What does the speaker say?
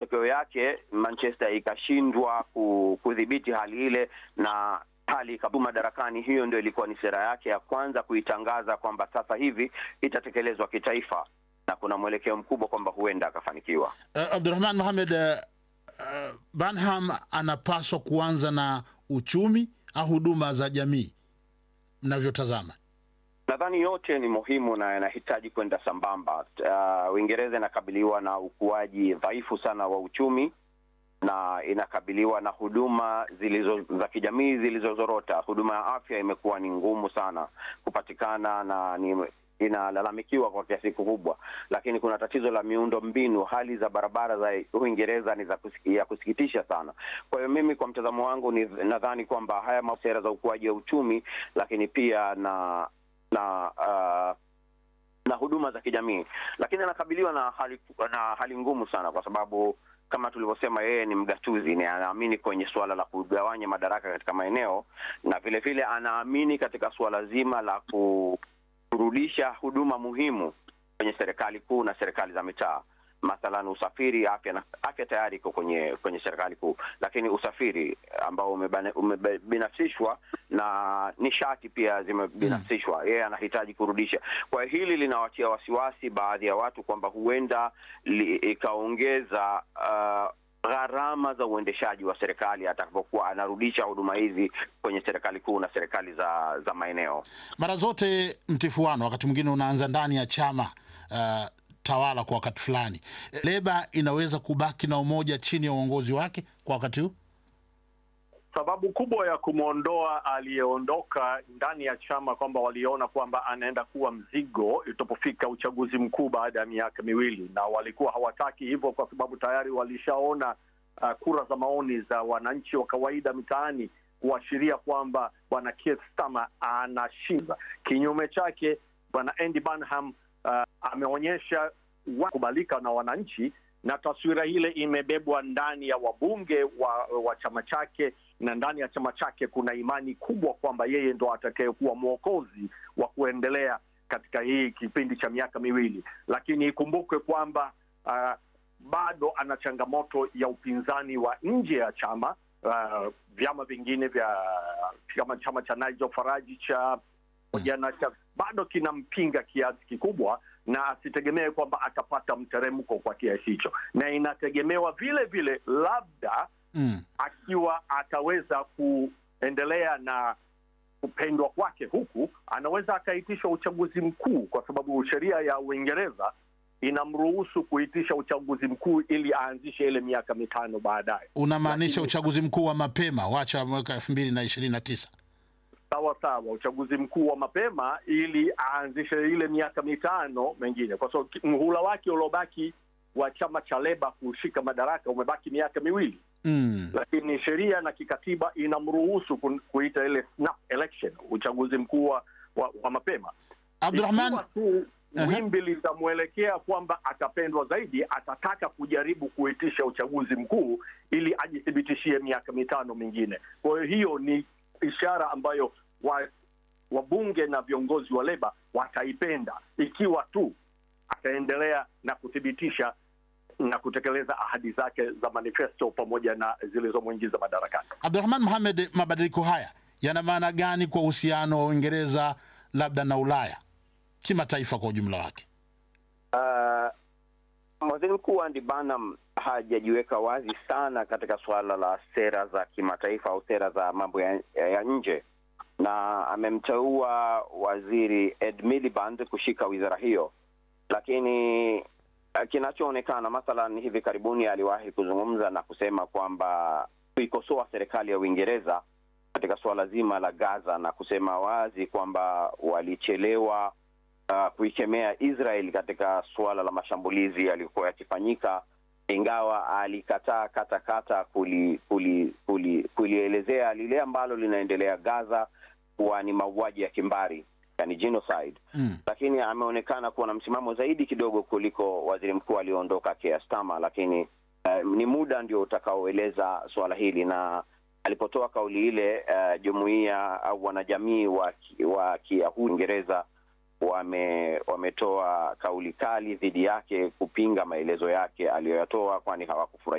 matokeo yake Manchester ikashindwa ku- kudhibiti hali ile na hali ikabaki madarakani. Hiyo ndio ilikuwa ni sera yake ya kwanza kuitangaza kwamba sasa hivi itatekelezwa kitaifa, na kuna mwelekeo mkubwa kwamba huenda akafanikiwa. Uh, Abdurahman Mohamed, uh, uh, Banham anapaswa kuanza na uchumi au huduma za jamii mnavyotazama? Nadhani yote ni muhimu na yanahitaji kwenda sambamba. Uh, Uingereza inakabiliwa na ukuaji dhaifu sana wa uchumi na inakabiliwa na huduma zilizo za kijamii zilizozorota. Huduma ya afya imekuwa ni ngumu sana kupatikana na ni inalalamikiwa kwa kiasi kikubwa, lakini kuna tatizo la miundo mbinu. Hali za barabara za Uingereza ni za kusiki, ya kusikitisha sana. Kwa hiyo mimi, kwa mtazamo wangu, ni nadhani kwamba haya ma- sera za ukuaji wa uchumi, lakini pia na na uh, na huduma za kijamii, lakini anakabiliwa na hali na hali ngumu sana, kwa sababu kama tulivyosema, yeye ni mgatuzi, ni anaamini kwenye suala la kugawanya madaraka katika maeneo, na vile vile anaamini katika suala zima la kurudisha huduma muhimu kwenye serikali kuu na serikali za mitaa mathalan usafiri, afya na afya tayari iko kwenye kwenye serikali kuu, lakini usafiri ambao umebane- umebinafsishwa na nishati pia zimebinafsishwa, yeye anahitaji kurudisha. Kwa hiyo hili linawatia wasiwasi baadhi ya watu kwamba huenda li- ikaongeza uh, gharama za uendeshaji wa serikali atakapokuwa anarudisha huduma hizi kwenye serikali kuu na serikali za za maeneo. Mara zote mtifuano wakati mwingine unaanza ndani ya chama uh, tawala kwa wakati fulani. Leba inaweza kubaki na umoja chini ya uongozi wake kwa wakati huu. Sababu kubwa ya kumwondoa aliyeondoka ndani ya chama kwamba waliona kwamba anaenda kuwa mzigo itapofika uchaguzi mkuu baada ya miaka miwili, na walikuwa hawataki hivyo kwa sababu tayari walishaona uh, kura za maoni za wananchi wa kawaida mitaani kuashiria kwamba bwana Keir Starmer anashinda. Kinyume chake, bwana Andy Burnham uh, ameonyesha wa- kubalika na wananchi na taswira ile imebebwa ndani ya wabunge wa, wa chama chake na ndani ya chama chake kuna imani kubwa kwamba yeye ndo atakayekuwa mwokozi wa kuendelea katika hii kipindi cha miaka miwili, lakini ikumbukwe kwamba uh, bado ana changamoto ya upinzani wa nje ya chama uh, vyama vingine vya kama chama cha Nigel Farage cha pamoja na cha bado kinampinga kiasi kikubwa, na asitegemee kwamba atapata mteremko kwa kiasi hicho, na inategemewa vile vile labda Mm. akiwa ataweza kuendelea na kupendwa kwake huku, anaweza akaitisha uchaguzi mkuu, kwa sababu sheria ya Uingereza inamruhusu kuitisha uchaguzi mkuu ili aanzishe ile miaka mitano baadaye. Unamaanisha Lakini- uchaguzi mkuu wa mapema wacha mwaka elfu mbili na ishirini na tisa. sawa sawa, uchaguzi mkuu wa mapema ili aanzishe ile miaka mitano mengine, kwa sababu ki- mhula wake uliobaki wa chama cha Leba kushika madaraka umebaki miaka miwili Mm. lakini sheria na kikatiba inamruhusu ku- kuita ile snap election, uchaguzi mkuu wa, wa, wa mapema. Abdurahman, Ikiwa tu Aha. wimbi litamwelekea kwamba atapendwa zaidi, atataka kujaribu kuitisha uchaguzi mkuu ili ajithibitishie miaka mitano mingine. Kwa hiyo hiyo ni ishara ambayo wa, wabunge na viongozi wa Leba wataipenda ikiwa tu ataendelea na kuthibitisha na kutekeleza ahadi zake za manifesto pamoja na zilizomwingiza madarakani. Abdurahman Mohamed, mabadiliko haya yana maana gani kwa uhusiano wa Uingereza labda na Ulaya kimataifa kwa ujumla wake? Uh, waziri mkuu Andy Burnham hajajiweka wazi sana katika suala la sera za kimataifa au sera za mambo ya, ya nje, na amemteua waziri Ed Miliband kushika wizara hiyo, lakini uh, kinachoonekana mathalan, hivi karibuni aliwahi kuzungumza na kusema kwamba kuikosoa serikali ya Uingereza katika suala zima la Gaza na kusema wazi kwamba walichelewa uh, kuikemea Israel katika suala la mashambulizi yaliyokuwa yakifanyika, ingawa alikataa kata kata kuli, kuli, kuli, kulielezea lile ambalo linaendelea Gaza kuwa ni mauaji ya kimbari, yani genocide Mm. lakini ameonekana kuwa na msimamo zaidi kidogo kuliko waziri mkuu aliyoondoka Keir Starmer, lakini uh, ni muda ndio utakaoeleza suala hili. Na alipotoa kauli ile uh, jumuiya au wanajamii wa, ki- wa Kiyahudi Uingereza wame wametoa kauli kali dhidi yake kupinga maelezo yake aliyoyatoa, kwani hawakufurahi